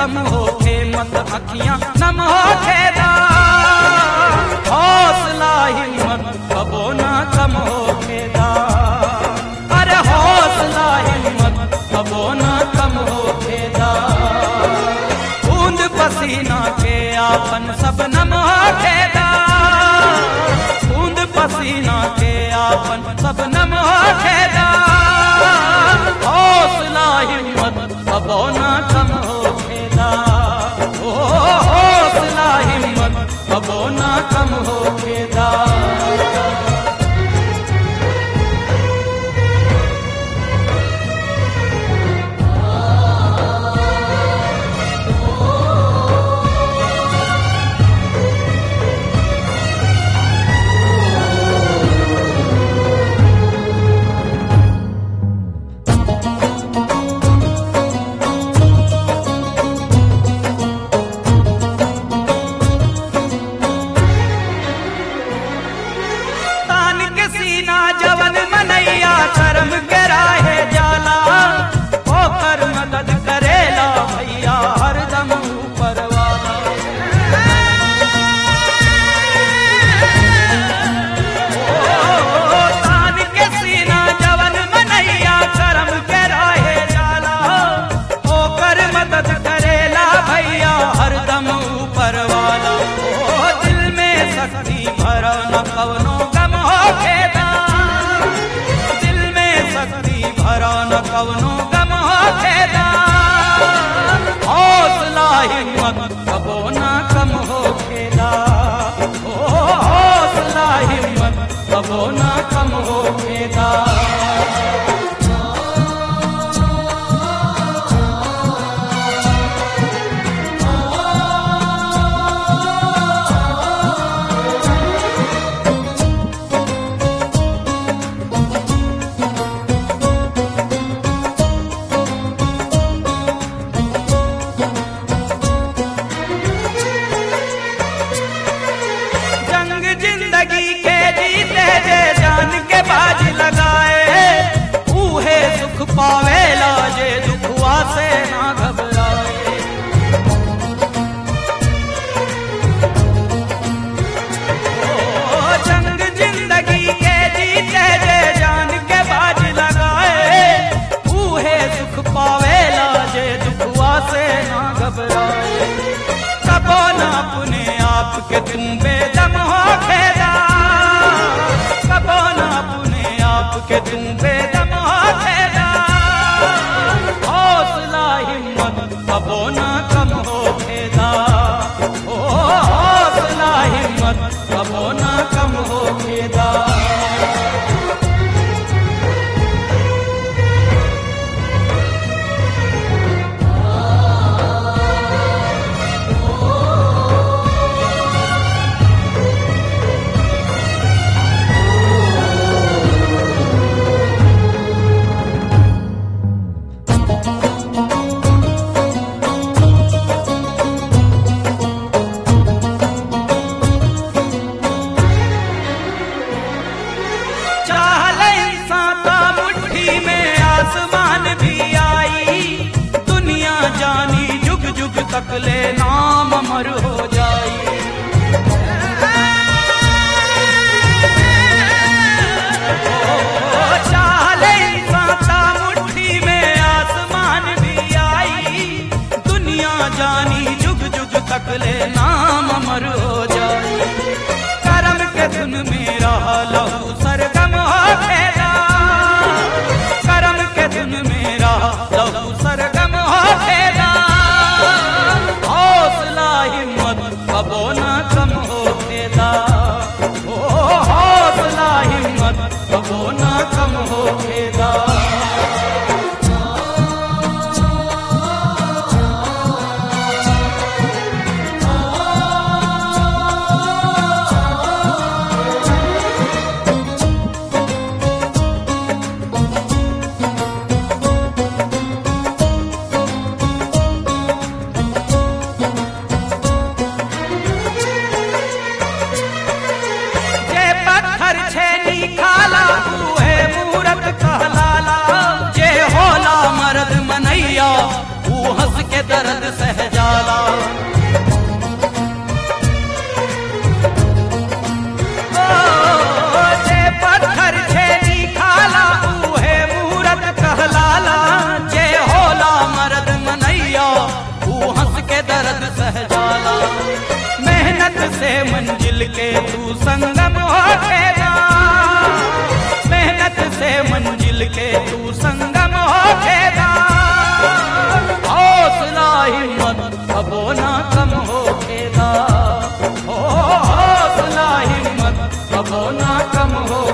खत्म होके मत अखियां नम होके दा हौसला हिम्मत कबो ना कम होके दा अरे हौसला हिम्मत कबो ना कम होके दा बूंद पसीना के आपन सब नम होके दा बूंद पसीना के आपन सब नम होके दा हौसला हिम्मत कबो ना कम होके दा ओ हौसला हिम्मत कबो ना कम होके दा तान के सीना जवन मनैया कर्म के राहे जाला होकर मदद करेला भैया हरदम ऊपर वाला ओ, तान के सीना जवन मनैया कर्म के राहे जाला होकर मदद करेला भैया हरदम ऊपर वाला ओ दिल में शक्ति भरा न कवनो गम हो खेदा दिल में शक्ति भरा न कवनो गम हो खेदा हौसला हिम्मत कबो ना कम हो खेदा ओ हौसला हिम्मत कबो ना कम हो खेदा जंग जिंदगी के जीते जे जान के बाज लगाए ऊहे सुख पावेला जे दुखुआ से ना घबराए ओ जंग जिंदगी के जीते जे जान के बाज लगाए ऊहे सुख पावेला जे दुखुआ से ना घबराए कबो ना अपने आप के तुम बेदम हो खेदा कबो ना अपने आप के तुम बेदम हो खेदा हौसला हिम्मत कबो ना कम हो खेदा ओ हौसला हिम्मत कबो ना कम हो खेदा चाहले इंसाता मुट्ठी में आसमान भी आई दुनिया जानी जुग जुग तक ले नाम अमर हो जाई ओ, चाहले इंसाता मुट्ठी में आसमान भी आई दुनिया जानी जुग जुग तक ले नाम अमर हो जाई करम के धुन मेरा लहू सरगम हो खेदा करम के धुन मेरा लहू सरगम हो खेदा हौसला हिम्मत कबो ना कम हो खेदा ओ हौसला हिम्मत कबो ना कम हो खेदा जे पत्थर छेनी खाला उहे मूरत कहलाला जे होला मर्द मनैया ऊ हंस के दर्द सह जा दर्द सह जाला मेहनत से मंजिल के तू संगम हो खेदा मेहनत से मंजिल के तू संगम हो खेदा हौसला हिम्मत कबो ना कम हो खेदा हो हौसला हिम्मत कबो ना कम हो